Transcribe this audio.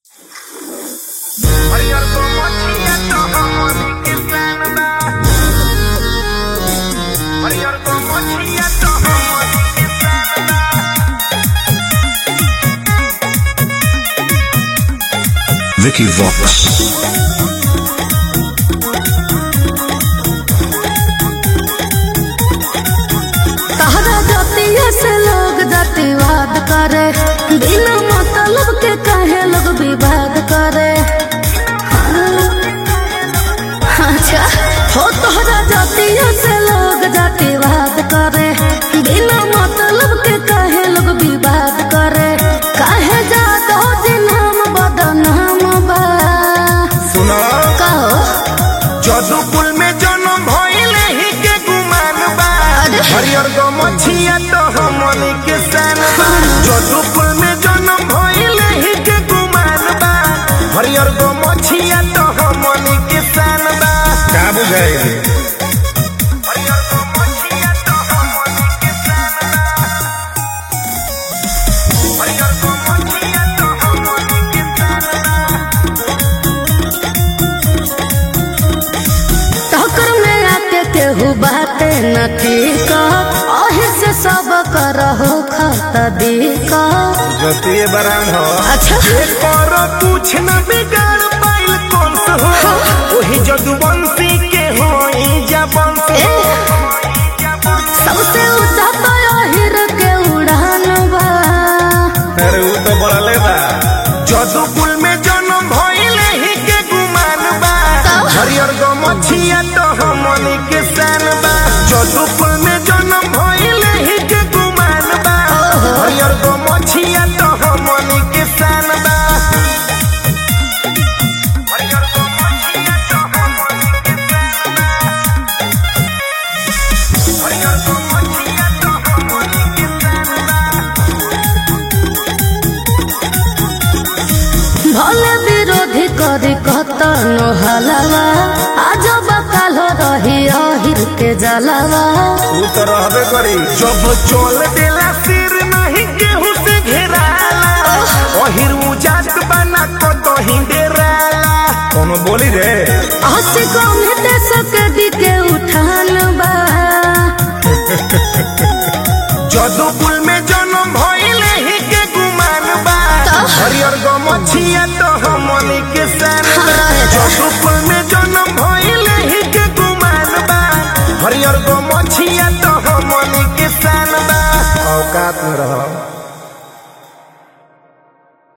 हरियर को मछिया तो हमनी के जानबा हरियर को मछिया तो हमनी के जानबा Vicky Vox. तहरा जातिया से लोग जातिवाद करे बिना मतलब के काहे लोग विवाद करे अच्छा हो तोहरा जातिया से लोग जातिवाद करे बिना मतलब के काहे लोग विवाद करे काहे जात हो जिनाम बदनाम बा सुनो कहो जदुकुल में जन्म भइले ही के गुमान बा अरे। हरियर को मछिया तो हमनी के जानबा जदुकुल में जन्म भइले ही के गुमान बा हरियर को मछिया तो हमनी के जानबा का बुझाई हरियर को मछिया तो हमनी के जानबा हरियर को मछिया तो हमनी के जानबा टक्कर में आके केहू बाते न ठीक अही से सब करहो खत दिक जतिये बरान हो अच्छा पर कुछ न बिगाड़ पाइल कौन से हो वही जदुवंशी के हो जा ए, सबसे ऊंचा तो अहिर के उड़ान बा अरे ऊ तो बड़ले बा जदुकुल में जन्म भइले ही के गुमान बा तब? हरियर गो मछिया तो हमनी के सान बा जदुकुल में जन्म भइले ही के गुमान बा ओहो। हरियर गो मछिया तो हमनी के सान बा हरियर गो मछिया तो हमनी के सान बा हरियर गो मछिया तो हमनी के सान बा भले विरोधी करी कतन हलवा आज बकाल रही अहिर के जलवा ऊ तो रहबे करी जब चोल देला सिर नहीं केहू से घेराला ओहिर उजात बना को तो हिंडेराला कोनो बोली रे हंसी कम दे सके दिके उठान बा जदुकुल में जन्म भइले ही के गुमान बा तब? हरियर गो मछिया तो हमनी के सान बा हाँ। जदुकुल